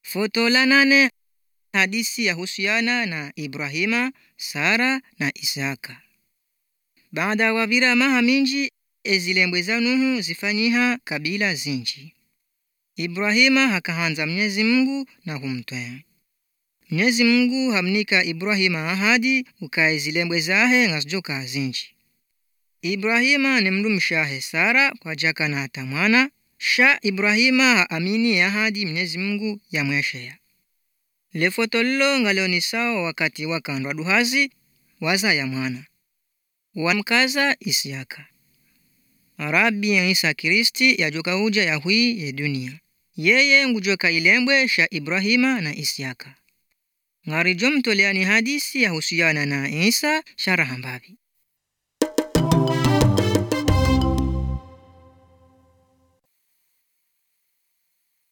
Foto la nane hadisi yahusiana na Ibrahima, Sara na Isaka. Baada ya wavira maha minji ezilembwe za Nuhu zifanyiha kabila zinji. Ibrahima hakahanza Mwenyezi Mungu na humtwea. Mwenyezi Mungu hamnika Ibrahima ahadi ukae zilembwe zahe ngasijoka zinji. Ibrahima ni mndu mshahe Sara kwa jaka na hata mwana sha Ibrahima haamini ahadi Mwenyezi Mungu yamweshea lefoto lilo ngalioni sawa wakati wakandwa duhazi waza ya mwana wamkaza Isiaka Arabi Isa Kristi yajoka huja ya hui ye dunia yeye ngujoka ilembwe sha Ibrahima na Isiaka ng'arijo mtoleani hadisi yahusiana na Isa sharahambavi